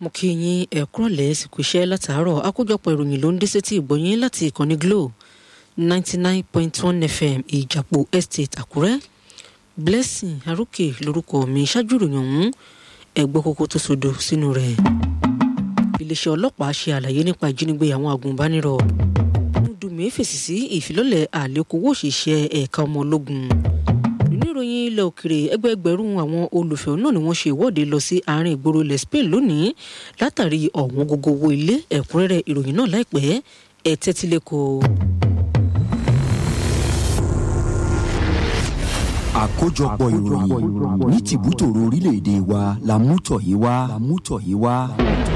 mo kí yín ẹ kúrọ̀lẹ́ sìnkú iṣẹ́ látàárọ̀ àkójọpọ̀ ìròyìn ló ń dé sétí ìgbọ̀nyín láti ìkànnì Glo ninety nine point one FM ìjàpọ̀ estate Àkúrẹ́ Blessing Arókè lórúkọ mi ṣáájú ìròyìn ọ̀hún ẹ̀gbọ́ kókó tó sodo sínú rẹ̀ iléeṣẹ́ ọlọ́pàá ṣe àlàyé nípa ìjínigbé àwọn agùnbánirọ̀ Dùmí fèsì sí ìfilọ́lẹ̀ àlékòwò òṣìṣẹ́ ẹ̀ka ọmọ ológun nínú ìròyìn ilẹ̀ òkèrè ẹgbẹẹgbẹ̀rún àwọn olùfẹ̀hónú náà ni wọ́n ṣe ìwọ́de lọ sí àárín ìgboro ilẹ̀ Spain lónìí látàrí ọ̀wọ́n gógó owó ilé ẹ̀kúnrẹ́rẹ́ ìròyìn náà láìpẹ́ ẹ̀ tẹ́tí lẹ́kọ̀ọ́. àkójọpọ̀ ìròyìn ní tìbútòrò orílẹ̀-èdè wa la mú tọ̀ yìí wá.